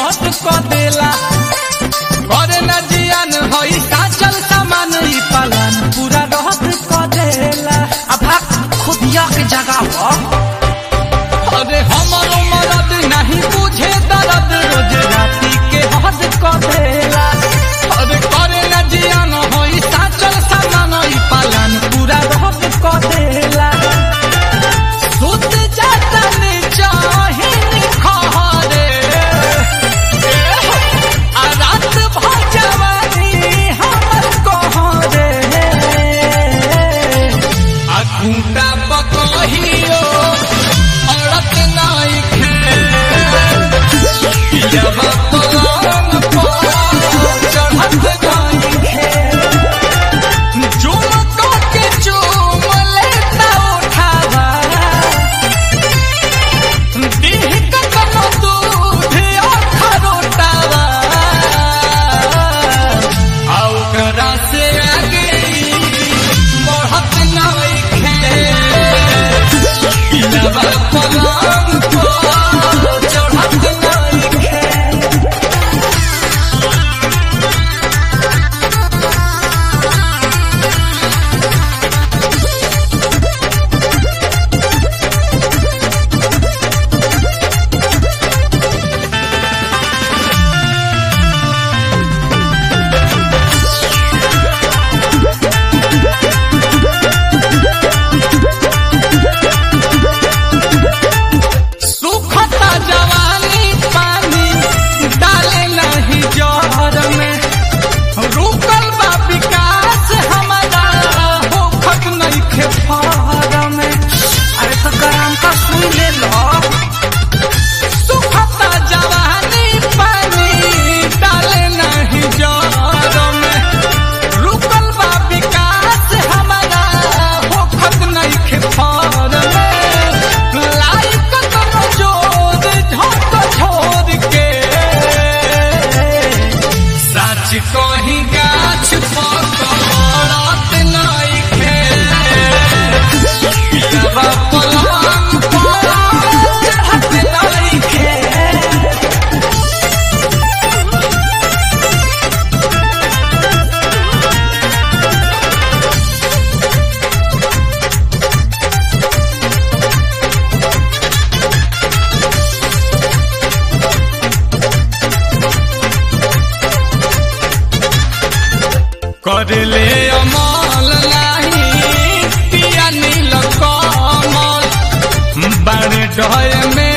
रहत क देला करे न जियान होई साचल सामान ई पालन पूरा रहत क देला अब खुदिया के जगह पर अरे हमारो मरद नहीं बुझे दर्द रोज राती के हद क देला अरे करे न जियान होई साचल सामान ई पालन पूरा रहत क देला सुत जाता ने चाहे खहरे आ रात भजवानी हमर कहरे आ खूंटा पकहियो औरत नाई खे पियबा पलंग पर चढ़त नाई खे झुमको के चूम लेता उठावा दीह कतनो दूध अखरोटावा आउ करा से आगे बढ़त नइखे पिलवा पलंग पर चढ़त नइखे सुखता जवानी पानी डाले नहीं जहर में रुकल बा विकास हमारा होखत नहीं खे फहर में अरे तो गरम का सुई ले लो सुखता जवानी पानी डाले नहीं जहर में रुकल बा विकास हमारा होखत नहीं खे फहर में लाइक कतनो जोर झोंक छोड़ के सच कही गाछ पकड़त नइखे पियबा पलंग पर चढ़त नइखे करले अमल नाही पिया नील कमल बाण डय में